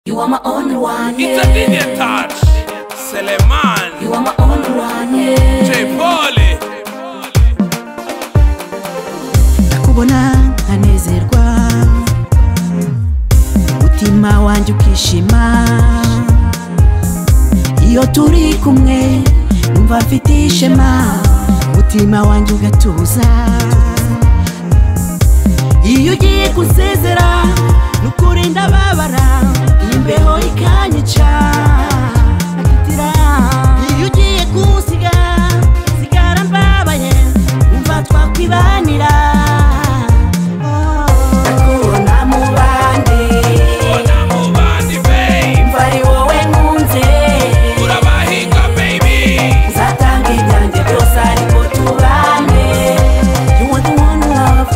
You are my only one, It's a yeah. DJ touch. Seleman, You are my only one, yeah. J Polly. nakubona nkanezerwa umutima wanjye ukishima iyo turi kumwe numva mfite ishema umutima wanjye ugatuza iyo ugiye gusezera nukuri ndababara imbeho ikanyica iyo ugiye kunsiga sigara mbabaye umva twakwibanira nakubona mu bandi Mbona mu bandi, babe. mva ari wowe nkunze Urabahiga, baby. nzatanga ibyanjye byose ariko tubane you want the one love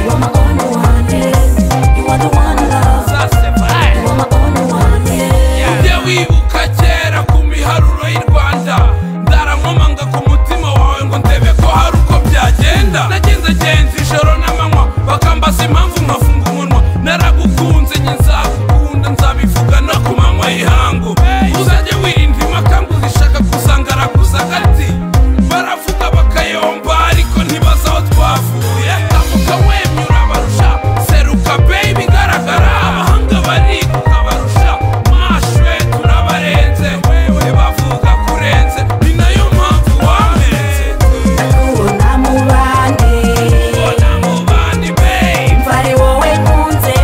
You are my only one, yeah. You are the one love. Sase vibe. You are my only one, yeah. ujye wibuka kera ku miharuro y'i rwanda ndarankomanga ku mutima wawe ngo ndebe ko hari uko byagenda nagenze genza ijoro n'amanywa bakambaza impamvu nkafunga umunwa naragukunze njye nzakukunda nzabivuga no ku manywa y'ihangu uzajye wirinda impaka ngo uzishaka gusanga araguza agati baravuga bakayomba ariko ntibazi aho twavuye tamuka wemyura barusha seruka baby garagara abahanga barikuka barusha mashwe turabarenze wewe bavuga kurenze ni nayo mpamvu wamenze kubona mu bandi mbona mu bandi babe mva ari wowe nkunze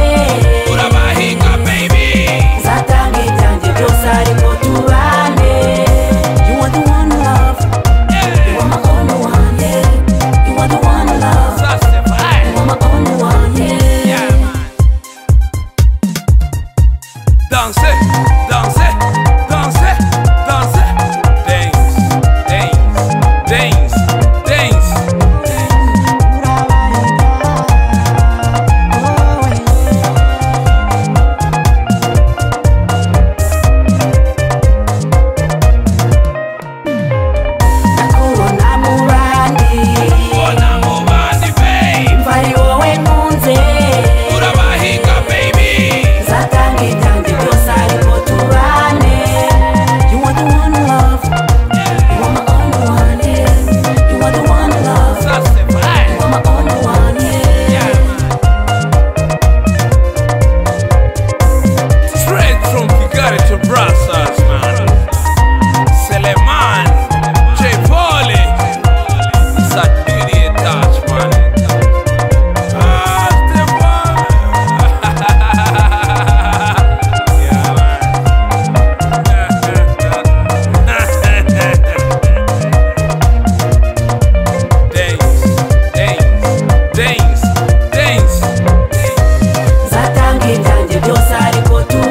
urabahiga baby nzatanga ibyanjye byose ariko tubane You are the one love. You are my only one, yeah. You are the one love. Sase vibe. You are my only one, yeah. Yeah, man. Danse, danse, danse, danse. Dance, dance, dance, dance. nakubona mu bandi Mbona mu bandi, babe. mva ari wowe nkunze Urabahiga, baby. nzatanga ibyanjye byose ariko tubane You are the one love. You are my only one, yeah. You are the one love. Sase vibe. You are my only one, yeah. Yeah, man. Straight from Kigali to Brussels, man. Seleman, J. Pauli, it's a beauty touch, man. Ah, Stefan. Yeah, man. Dance, dance, dance, dance. nzatanga ibyanjye byose ariko tubane